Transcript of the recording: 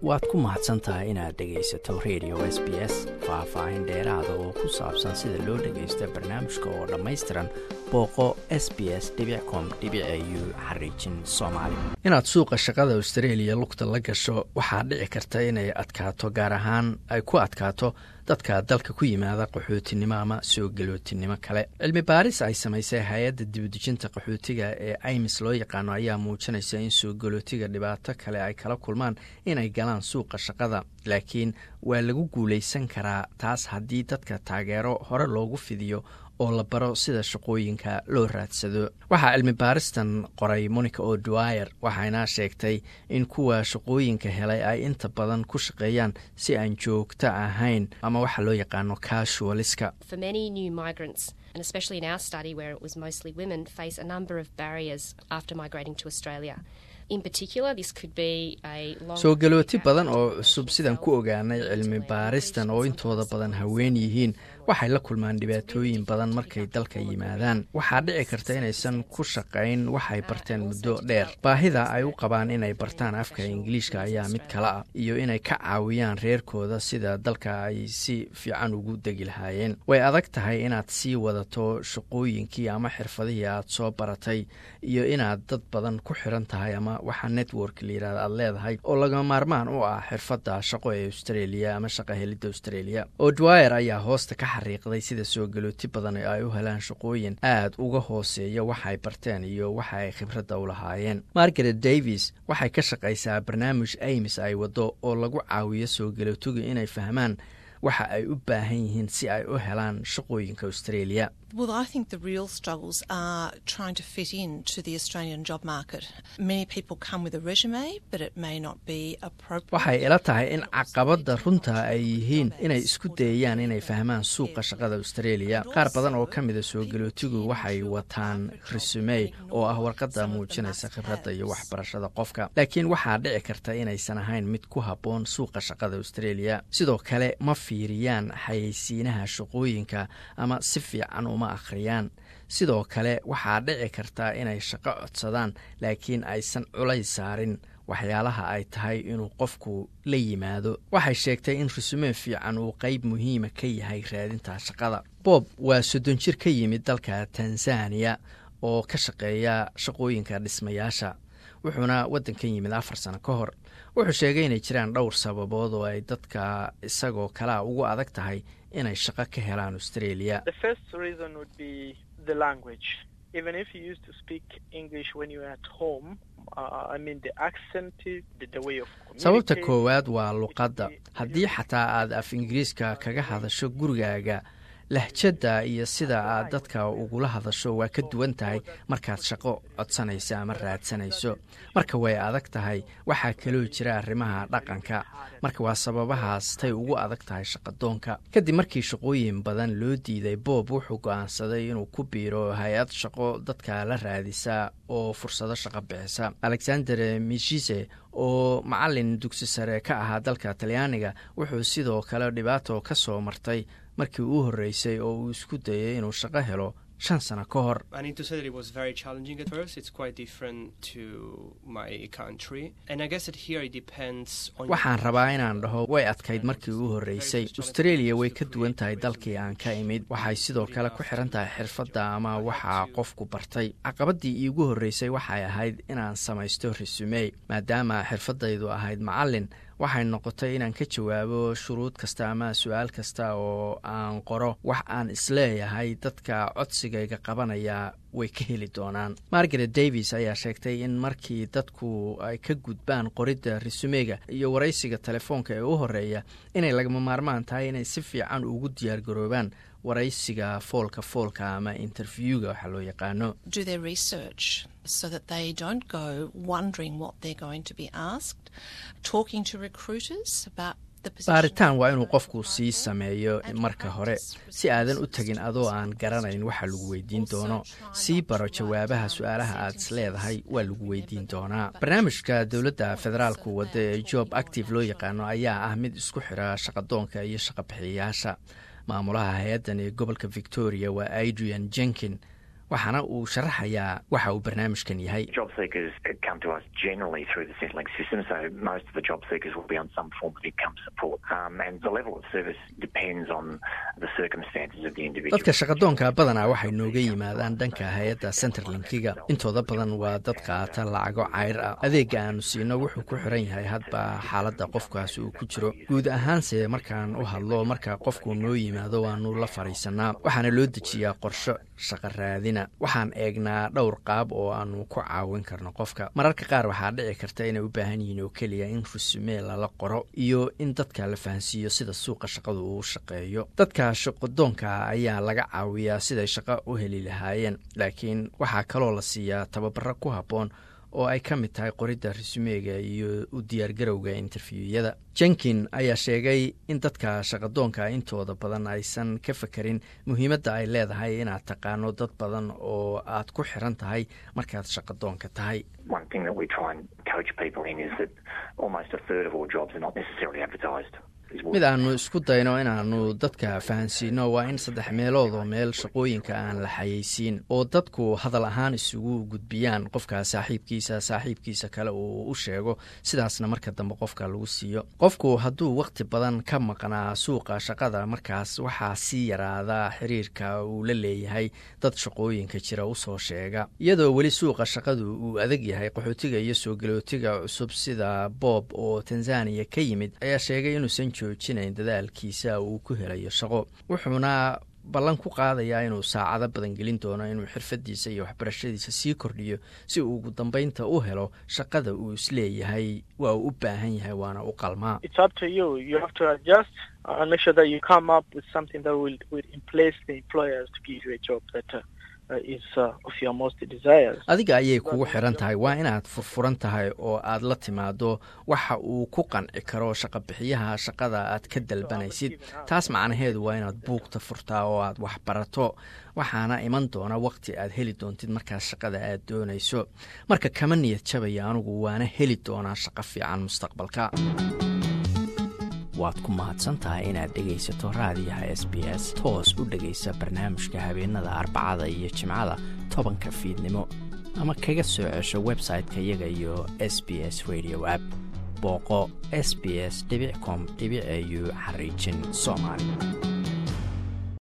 waad ku mahadsan tahay inaad dhegaysato radio s b s faah-faahin dheeraada oo ku saabsan sida loo dhagaysto barnaamijka oo dhammaystiran booqo s b s com u xariijin soomaali inaad suuqa shaqada australia lugta la gasho waxaa dhici karta inay adkaato gaar ahaan ay ku adkaato dadka dalka ku yimaada qaxootinimo ama soo galootinimo kale cilmi baaris ay samaysay hay-adda dibudejinta qaxootiga ee imis loo yaqaano ayaa muujinaysa in soo galootiga dhibaato kale ay kala kulmaan inay galaan suuqa shaqada laakiin waa lagu guulaysan karaa taas haddii dadka taageero hore loogu fidiyo oo la baro sida shaqooyinka loo raadsado waxaa cilmi baaristan qoray monica o dwyer waxayna sheegtay in kuwa shaqooyinka helay ay inta badan ku shaqeeyaan si aan joogto ahayn ama waxa loo yaqaano casualiska soo galooti badan oo cusub sidaan ku ogaanay cilmi baaristan oo intooda badan haween yihiin waxay la kulmaan dhibaatooyin badan markay dalka yimaadaan waxaa dhici karta inaysan ku shaqayn waxay barteen muddo dheer baahida ay u qabaan inay bartaan afka ingiliishka ayaa mid kale ah iyo inay ka caawiyaan reerkooda sida dalka ay si fiican ugu degi lahaayeen way adag tahay inaad sii wadato shaqooyinkii ama xirfadihii aad soo baratay iyo inaad dad badan ku xiran tahay ama waxa network layirahda aad leedahay oo lagama maarmaan u ah xirfadda shaqo ee australia ama shaqa helidda australia odwyer ayaa hoosta ka xariiqday sida soo galooti badan ay u helaan shaqooyin aad uga hooseeya waxay barteen iyo waxa ay khibradda u lahaayeen margaret davis waxay ka shaqaysaa barnaamij aims ay waddo oo lagu caawiyo soo galootiga inay fahmaan waxa ay u baahan yihiin si ay u helaan shaqooyinka australia Well, I think the real struggles are trying to fit into the Australian job market. Many people come with a resume, but it may not be appropriate. waxay ila tahay in caqabadda runta ay yihiin inay isku dayayaan inay fahmaan suuqa shaqada australia qaar badan oo ka mida soo galootigu waxay wataan resume oo ah warqadda muujinaysa khibradda iyo waxbarashada qofka laakiin waxaa dhici karta inaysan ahayn mid ku habboon suuqa shaqada australia sidoo kale ma fiiriyaan xayeysiinaha shaqooyinka ama si fiican uma akhriyaan sidoo kale waxaa dhici karta inay shaqo codsadaan laakiin aysan culays saarin waxyaalaha ay tahay inuu qofku la yimaado waxay sheegtay in resume fiican uu qeyb muhiima ka yahay raadinta shaqada bob waa soddon jir ka yimid dalka tanzaniya oo ka shaqeeya shaqooyinka dhismayaasha wuxuuna waddankan yimid afar sano ka hor wuxuu sheegay inay jiraan dhowr sababood oo ay dadka isagoo kalea ugu adag tahay inay shaqo ka helaan australia sababta koowaad waa luqadda haddii xataa aad af ingiriiska kaga hadasho gurigaaga lahjadda iyo sida aad dadka ugula hadasho waa ka duwan tahay markaad shaqo codsanayso ama raadsanayso marka way adag tahay waxaa kaloo jira arrimaha dhaqanka marka waa sababahaas tay ugu adag tahay shaqadoonka kadib markii shaqooyin badan loo diiday boob wuxuu go'aansaday inuu ku biiro hay-ad shaqo dadka la raadisa oo fursado shaqo bixisa alexander mishise oo macalin dugsi sare ka ahaa dalka talyaaniga wuxuu sidoo kale dhibaato ka soo martay markii uu horreysay oo uu isku dayay inuu shaqo helo shan sano ka hor waxaan rabaa inaan dhaho way adkayd markii uu horreysay australia way ka duwan tahay dalkii aan ka imid waxay sidoo kale ku xiran tahay xirfadda ama waxaa qofku bartay caqabaddii iigu horreysay waxay ahayd inaan samaysto resume maadaama xirfaddaydu ahayd macallin waxay noqotay inaan ka jawaabo shuruud kasta ama su-aal kasta oo aan qoro wax aan isleeyahay dadka codsigayga qabanaya way ka heli doonaan margaret davis ayaa sheegtay in markii dadku ay ka gudbaan qoridda resumega iyo waraysiga telefoonka ee u horeeya inay lagama maarmaan tahay inay si fiican ugu diyaargaroobaan waraysiga foolka foolka ama interviewga waxaa loo yaqaano so that they don't go wondering what they're going to be asked, talking to recruiters about baaritaan waa inuu qofku sii sameeyo marka hore si aadan u tegin adoo aan garanayn waxa lagu weydiin doono sii baro jawaabaha su-aalaha aad is leedahay waa lagu weydiin doonaa barnaamijka dowladda federaalku wadda ee job active loo yaqaano ayaa ah mid isku xira shaqadoonka iyo shaqabixiyayaasha maamulaha hay-addan ee gobolka victoria waa adrian jenkin waxaana uu sharaxayaa waxa uu barnaamijkan yahay dadka shaqadoonka badanaa waxay nooga yimaadaan dhanka hay-adda centerlinkiga intooda badan waa dad qaata lacago cayr ah adeega aanu siino wuxuu ku xiran yahay hadba xaaladda qofkaas uu ku jiro guud ahaanse markaan u hadlo marka qofku noo yimaado waanu la fadhiisanaa waxaana loo dejiyaa qorsho shaqa raadina waxaan eegnaa dhowr qaab oo aanu ku caawin karno qofka mararka qaar waxaa dhici karta inay u baahan yihiin oo keliya in rusumee lala qoro iyo in dadka la fahansiiyo sida suuqa shaqadu uu shaqeeyo dadka shaqadoonka ayaa laga caawiyaa siday shaqo u heli lahaayeen laakiin waxaa kaloo la siiyaa tababaro ku habboon oo ay ka mid tahay qoridda risumeega iyo u diyaargarowga interviwyada jenkin ayaa sheegay in dadka shaqadoonka intooda badan aysan ka fekerin muhiimadda ay leedahay inaad taqaano dad badan oo aad ku xiran tahay markaad shaqadoonka tahay mid aanu isku dayno inaanu dadka fahansiino waa in saddex meelood oo meel shaqooyinka aan la xayeysiin oo dadku hadal ahaan isugu gudbiyaan qofka saaxiibkiisa saaxiibkiisa kale uu u sheego sidaasna marka dambe qofka lagu siiyo qofku hadduu wakhti badan ka maqnaa suuqa shaqada markaas waxaa sii yaraada xiriirka uu la leeyahay dad shaqooyinka jira usoo sheega iyadoo weli suuqa shaqadu uu adag yahay qaxootiga iyo soo galootiga cusub sida boob oo tanzaniya ka yimid ayaa sheegay inuusan joojinayn dadaalkiisa uu ku helayo shaqo wuxuuna ballan ku qaadayaa inuu saacado badan gelin doono inuu xirfadiisa iyo waxbarashadiisa sii kordhiyo si uu ugu dambeynta u helo shaqada uu isleeyahay waa uu u baahan yahay waana u qalmaa adiga ayay kugu xiran tahay waa inaad furfuran tahay oo aad la timaado waxa uu ku qanci karo shaqabixiyaha shaqada aad ka dalbanaysid taas macnaheedu waa inaad buugta furtaa oo aad wax barato waxaana iman doona wakhti aad heli doontid markaas shaqada aad doonayso marka kama niyad jabaya anugu waana heli doonaa shaqo fiican mustaqbalka waad ku mahadsantahay inaad dhegaysato raadiyaha s b s toos u dhegaysa barnaamijka habeenada arbacada iyo jimcada tobanka fiidnimo ama kaga soo cesho website-ka iyaga iyo s b s radio app booqo s b s com au xariijin soomaali